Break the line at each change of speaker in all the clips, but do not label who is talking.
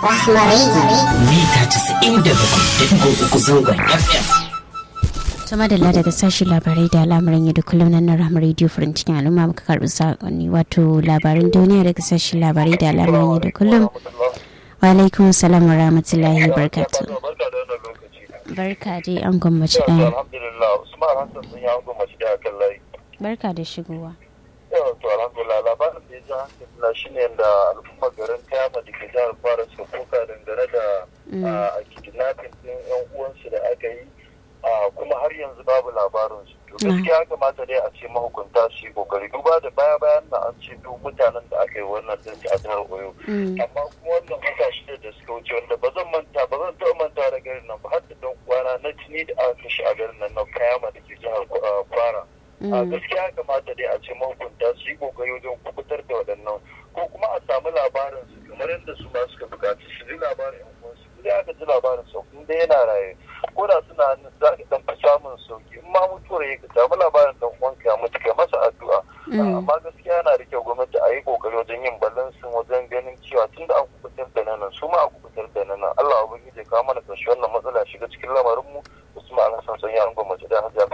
mita 97.3 zangon FM.
sama da daga sashen labarai da al'amuran yau da kullum nan na ramar radio furin cikin al'umma muka karbi sakonni wato labaran duniya daga sashen labarai da al'amuran yau da kullum wa alaikum salam wa rahmatullahi barkatu barka dai an gwammaci ɗaya
alhamdulillah usman hassan sun yi an gwamnati da akan layi
barka da shigowa
yau to alhamdulillah labarin da ya ji hankali na shine da al'ummar garin kayama da ke jihar fara suka koka dangane da a kidnapping din yan uwansu da aka yi kuma har yanzu babu labarinsu to gaskiya ya kamata dai a ce mahukunta su yi kokari duba da baya bayan na an ce duk mutanen da aka yi wannan din a jihar oyo amma kuma wannan wata shida da suka wuce wanda ba zan manta ba zan taɓa manta da garin nan ba har da dan kwana na tuni da aka kashe a garin nan na kayama da ke jihar kwara a gaskiya ya kamata dai a ce mahukunta su yi kokari wajen kubutar da waɗannan ko kuma a samu labarin su kamar yadda su ma suka bukaci su ji labarin yan uwansu idan aka ji labarin su in dai yana raye ko da suna hannun za ka dan fi samun sauki in ma mutuwar ya ka samu labarin dan uwanka ya mutu kai masa addu'a amma gaskiya yana da kyau gwamnati a yi kokari wajen yin balansin wajen ganin cewa tun da an kubutar da nan su ma a kubutar da nan Allah ubangiji ya kawo mana karshe wannan matsala shiga cikin lamarin mu Usman Alhassan sun yi an gwamnati da hajjar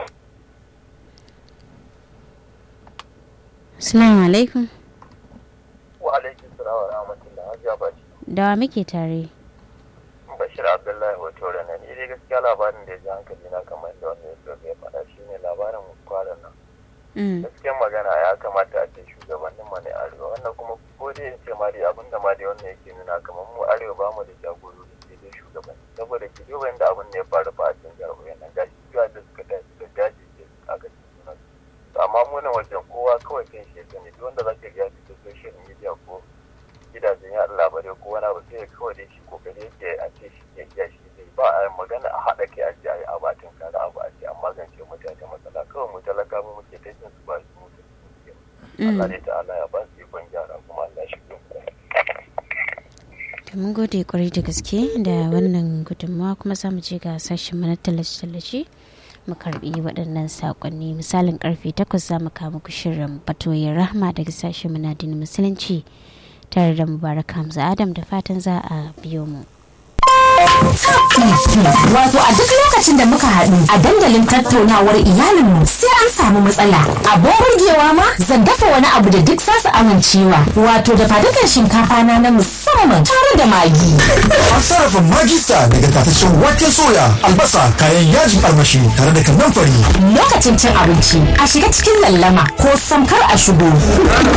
Assalamu alaikum.
Wa alaikum salam wa rahmatullah. Hajiya Baci.
Da wa muke tare?
Bashir Abdullahi wato rana ni dai gaskiya labarin da ya ji hankali na kamar da wanda ya so ya faɗa shi ne labarin kwanan nan. Gaskiyar magana ya kamata a ce shugabannin mu ne arewa wannan kuma ko dai in ce ma dai abin da ma dai wannan yake nuna kamar mu arewa ba mu da jagorori sai dai shugabanni saboda ki duba yadda abin da ya faru fa a cikin jarabawa nan gashi cewa da suka dace da dace aka ci sunan amma munan wajen kowa kawai kan shi ya ne duk wanda zaka ga fito social media ko gidajen yaɗa labarai ko wani abu sai kawai dai shi kokari yake a ce shi ke iya shi zai ba a magana a haɗa kai a ce a yi abatin kada abu a ce an magance mutane matsala kawai mu talaka mu muke ta jin su ba su mutu Allah ne ta'ala ya ba su ikon gyara kuma Allah shi
da mun gode kwarai da gaske da wannan gudunmawa kuma za mu je ga sashen mana tallace-tallace mu karbi waɗannan saƙonni misalin karfe 8 za mu kama ku shirin batoyin rahma daga sashen munadin musulunci tare da mubarak hamza adam da fatan za a biyo mu
Wato a duk lokacin da muka haɗu a dandalin tattaunawar iyalinmu sai an samu matsala. Abin burgewa ma zan dafa wani abu da duk zasu amincewa. Wato da fadukan shinkafa na na musamman tare da magi.
An sarrafa magista daga tataccen waken soya, albasa, kayan yajin armashi tare da kannan fari.
Lokacin cin abinci a shiga cikin lallama ko samkar a shigo.